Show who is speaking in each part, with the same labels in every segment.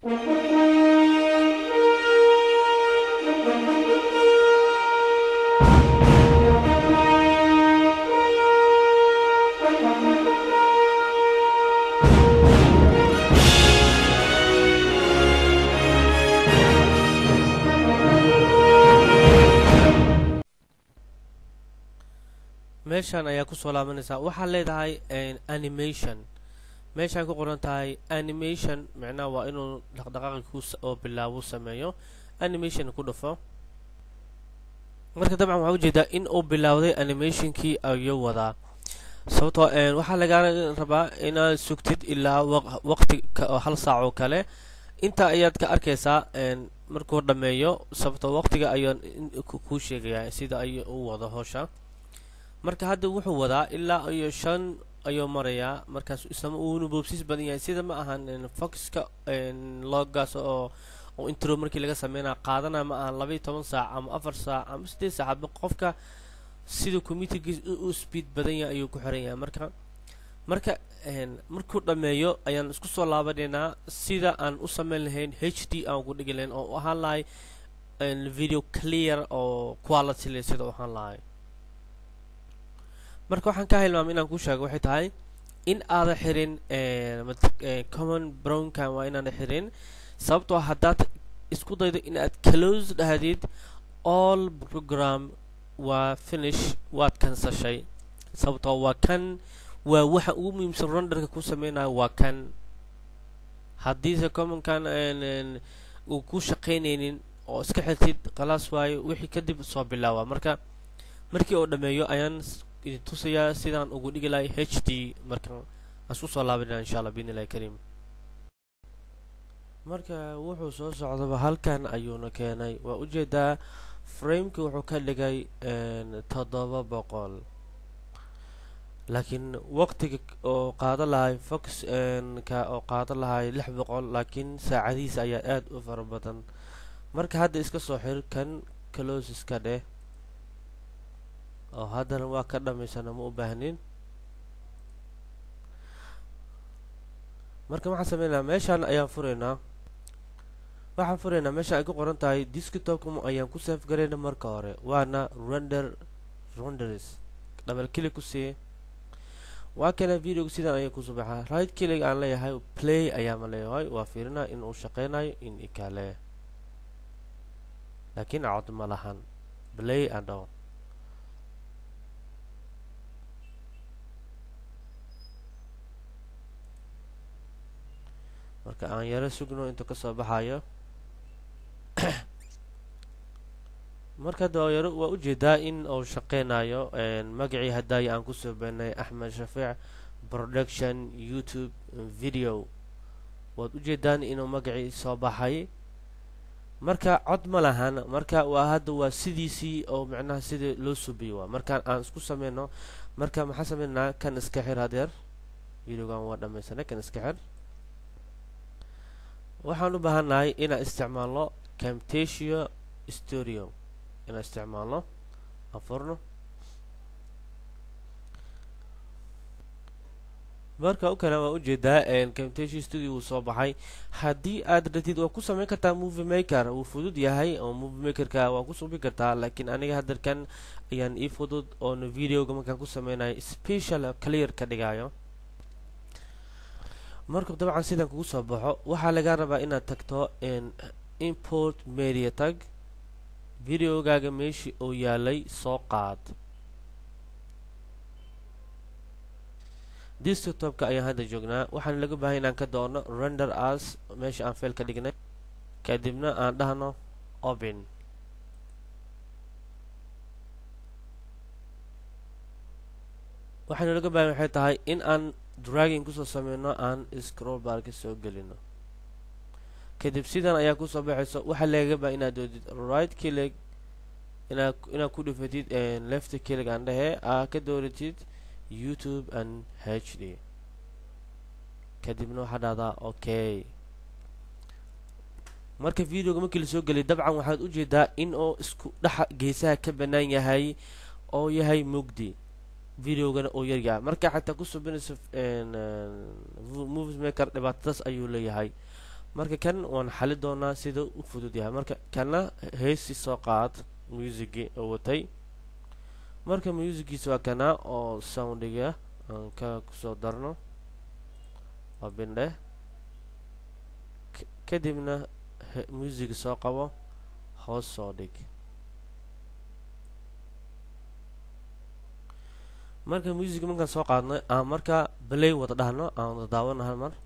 Speaker 1: meeshan ayaa kusoo laabanaysaa waxaad leedahay animation meeshaan ku qoran tahay animation micnaha waa inuu dhaqdhaqaaqi ku oo bilaabo sameeyo animation ku dhufo marka dabcan waxaa ujeedaa in uu bilowday animationkii ayuu wadaa sababtoo waxaa lagaa rabaa inaad sugtid ilaa waqti hal saac oo kale inta ayaad ka arkaysaa markuu dhammeeyo sababtoo waqtiga ayaan kuu sheegayaa sida ay u wado howsha marka hadda wuxuu wadaa ilaa iyo shan ayuu marayaa markaas isama uuna boobsiis badan yahay sida ma ahan foxka loogaas oo oo intro markii laga sameynaya qaadanaya ma ahan laba iyo toban saac ama afar saac ama siddeed saacadba qofka sida commutergiis u speed badan yahay ayuu ku xiran yahay marka marka markuu dhammeeyo ayaan isku soo laabanaynaa sida aan u sameyn lahayn h d aan ugu dhigi lahayn oo u ahaan lahay video clear oo quality le sida u ahaan lahay marka waxaan ka hilmaamay inaan kuu sheego waxay tahay in aada xirin common brownkan waa inaana xirin sababtoo haddaad isku daydo in aad close dhahdid all program waa finish waad kansashay sababtoo waa kan waa waxa ugu muhiimsan ronderka ku sameynayo waa kan haddiise commonkan uu ku shaqaynaynin oo iska xirtid khalaas waayo wixii kadib soo bilaawa marka markii oo dhammeeyo ayaan idin tusayaa sidaan ugu dhigi lahay h d marka aan isku soo laabanaa insha allah biidn illahi kariim marka wuxuu soo socdaba halkan ayuuna keenay waa ujeedaa frameki wuxuu ka dhigay toddoba boqol laakiin waqtiga oo qaada lahay fox ka oo qaada lahay lix boqol laakiin saacadihiisa ayaa aada u fara badan marka hadda iska soo xir kan close iska dheh oo haddana waa ka dhamaysana ma u baahnin marka waxaan sameynaa meeshaan ayaan furaynaa waxaan furaynaa meeshaan ay ku qoran tahay desktopka ayaan ku safe garayna marka hore waana render renders double click ku sii waa kana videoga sidaan ayay kusoo baxaa right click aan leeyahay play ayaama leeyahay waa fiirinaa in uu shaqeynayo in ikale laakiin cod ma lahan play andho marka aan yaro sugno intuu kasoo baxayo marka hadda yaro waa ujeedaa in uu shaqeynayo magacii hadaayo aan kusoo beenay axmed shafiic production youtube video waad ujeedaan inuu magacii soo baxay marka cod ma lahan marka waa hadda waa sidiisii oo micnaha sidii loo subiyo waa markaan aan isku sameyno marka maxaa sameynaa kan iska xir hadeer videogan waa dhamaysanay kan iska xir waxaan u baahannahay inaan isticmaalno camtasia studio inaan isticmaalno afurno marka u kale waa ujeedaa camtasia studio wuu soo baxay haddii aad ratid waa ku sameyn kartaa movie maker wuu fudud yahay oo movie makerka waa ku subi kartaa laakiin aniga hadalkan ayaan ii fudud oona videoga markaan ku sameynayo special clear ka dhigayo markuu dabcan sidan kugu soo baxo waxaa lagaa rabaa inaad tagto import media tag videogaaga meeshii uu yaalay soo qaad desktopka ayaan hadda joognaa waxaan laga baahay inaan ka doono render as meesha aan fail ka dhignay kadibna aan dhahno open waxaanu laga baahay waxay tahay in aan dragging kusoo sameyno aan scroll barka soo gelino kadib sidan ayaa kusoo baxayso waxaa lagaga baa inaad doodid right click inaa inaad ku dhufatid left click aan dhehe aa ka dooratid youtube and h d kadibna waxaa dhahdaa okay marka videoga markii lasoo gelay dabcan waxaad ujeedaa in oo isku dhexa geesaha ka banaan yahay oo yahay mugdi videogana oo yaryaha marka xataa ku subinayso movies maker dhibaatadaas ayuu leeyahay marka kan waan xali doonaa sida u fudud yahay marka kana heesi soo qaad musicgii oo watay marka musicgiisa waa kana oo soundiga aan ka kusoo darno waa bindhe kadibna music soo qabo hoos soo dhig marka music markaan soo qaadnay aan marka balay wada dhahno aan wada daawano hal mar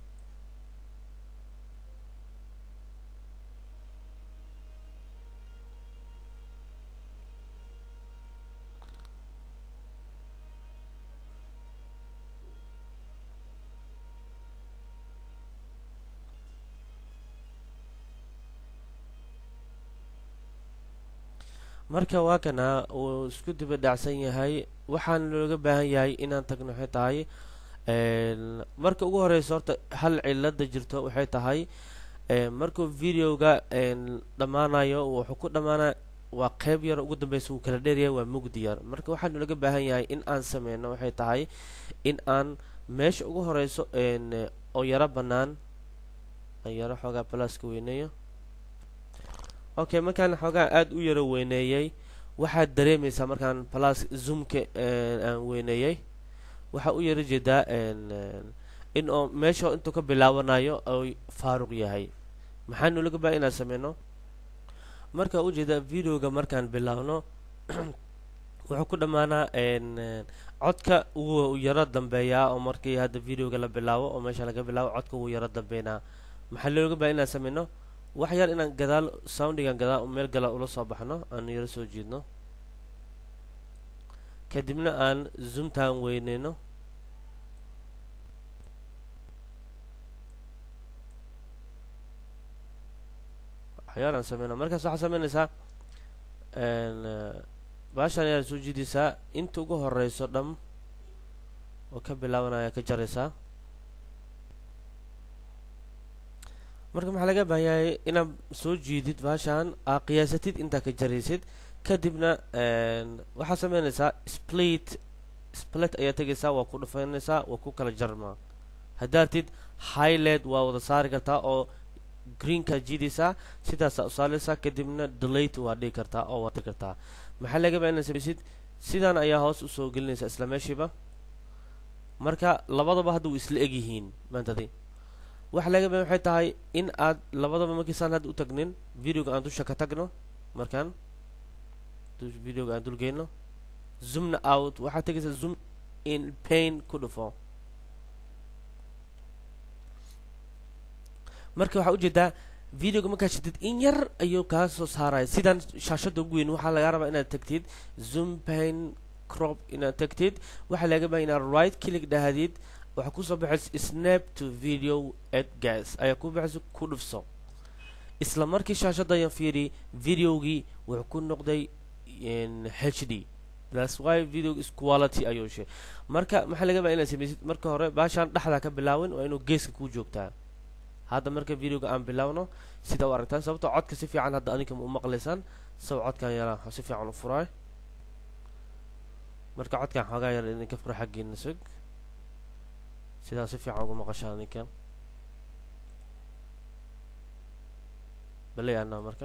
Speaker 1: marka waa kana uu isku diba dhacsan yahay waxaan looga baahan yahay inaan tagno waxay tahay marka ugu horeysa horta hal cilada jirto waxay tahay markuu videoga dhammaanayo wuxuu ku dhammaanaya waa qeyb yar ugu dambeysa wuu kala dheeryahay waa mugdi yar marka waxaan looga baahan yahay in aan sameyno waxay tahay in aan meesha ugu horeyso oo yaro bannaan aan yaro xoogaa balaaska weyneeyo okay markaan xoogaa aada u yaro weyneeyey waxaad dareemaysaa markaan plus zoomka aan weyneeyey waxaa u yaro jeedaa in oo meesha intuu ka bilaabanayo oy faaruq yahay maxaanu laga baa inaan sameyno marka ujeedaa videoga markaan bilaabno wuxuu ku dhammaanaa codka wuu yaro dambeeyaa oo markii hadda videoga la bilaabo oo meesha laga bilaabo codka wuu yaro dambeynaa maxaa looga baa inaan sameyno wax yar inaan gadaal soundigan gadaal meel gala ula soo baxno aan yaro soo jiidno kadibna aan zoomtaan weyneyno waxyaal aan sameyno markaas waxaa sameynaysaa baashaan ayaad soo jiidaysaa inta ugu horeyso dham oo ka bilaabanaya ka jaraysaa marka maxaa laga baahan yahay inaad soo jiidid baashaan aa qiyaasatid intaa ka jaraysid kadibna waxaad sameynaysaa split split ayaa tegaysaa waa ku dhufanaysaa waa ku kala jarmaa haddaartid highlight waa wada saari kartaa oo greenkaad jiidaysaa sidaasaa u saaraysaa kadibna delate waa dhigi kartaa oo waad kartaa maxaa laga baahan inaad samaysid sidaan ayaa hoos usoo gelinaysaa isla meeshiiba marka labadaba hadda way isla egyihiin maantadi waxa laga baahan waxay tahay in aad labadaba markiisaan hadda u tagnin videoga aan dusha ka tagno markaan videoga aan dulgeyno zoomna out waxaad tegaysaa zoom in pain ku dhufo marka waxaa ujeedaa videoga markaad shidid in yar ayuu kaa soo saaraya sidaan shaashada ugu weyn waxaa lagaa rabaa inaad tagtid zoom pain crop inaad tagtid waxaa laga baahan inaad right click dhahdid waxaa kusoo baxaysa snap to video at gas ayaa ku baxaysa ku dhufso isla markii shaashada ayaan fiiri videogii wuxuu ku noqday h d that's why video is quality ayuu she marka maxaa laga baa inaad samaysid marka hore baashaan dhexdaa ka bilaawin waa inuu geeska kuu joogtaa hadda marka videoga aan bilaawno sida u aragtaan sababtoo codka si fiican hadda adinka ma u maqlaysaan sabab codkan yaraa si fiican u furaay marka codkan xoogaa yar idinka fura xaggiina sug sidaa si fiican ugu maqashaan ninkan balay anaa marka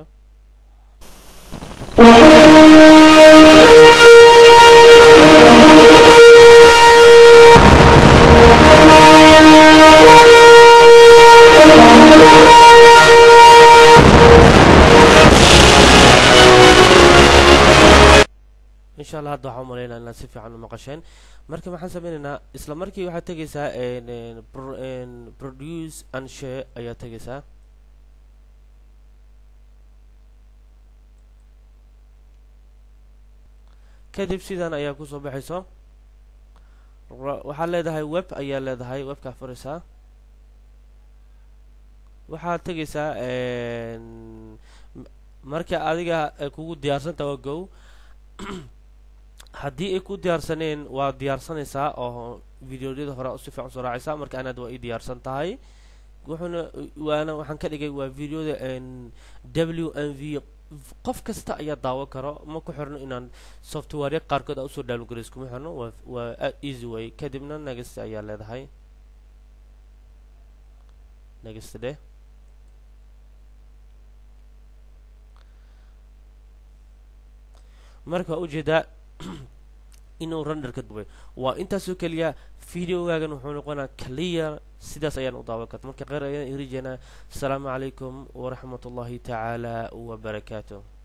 Speaker 1: insha allah hadda waxaa umalaynaa inaad si fiican u maqasheen marka maxaan sameynaynaa isla markii waxaad tegaysaa produce and share ayaad tegaysaa kadib sidan ayaa kusoo baxayso waxaad leedahay web ayaa leedahay webkaa furaysaa waxaad tegaysaa marka adiga ay kugu diyaarsantaha waa go haddii ay ku diyaarsaneen waa diyaarsanaysaa oo videoyada hore si fiican usoo raacaysaa marka anaad waa ii diyaarsan tahay wuxuuna waana waxaan ka dhigay waa videoda w m v qof kasta ayaa daawan karo ma ku xirno inaan software qaarkood aa usoo downgrade kuma xirno waa waa easy way kadibna next ayaa leedahay next dheh marka waa ujeedaa inuu render ka duway waa intaasoo keliya videogaagan wuxuu noqonaa clear sidaas ayaan u daawan karta marka qeyr ayaan irijanaa asalaamu calaykum waraxmat ullahi tacaala wabarakaatuh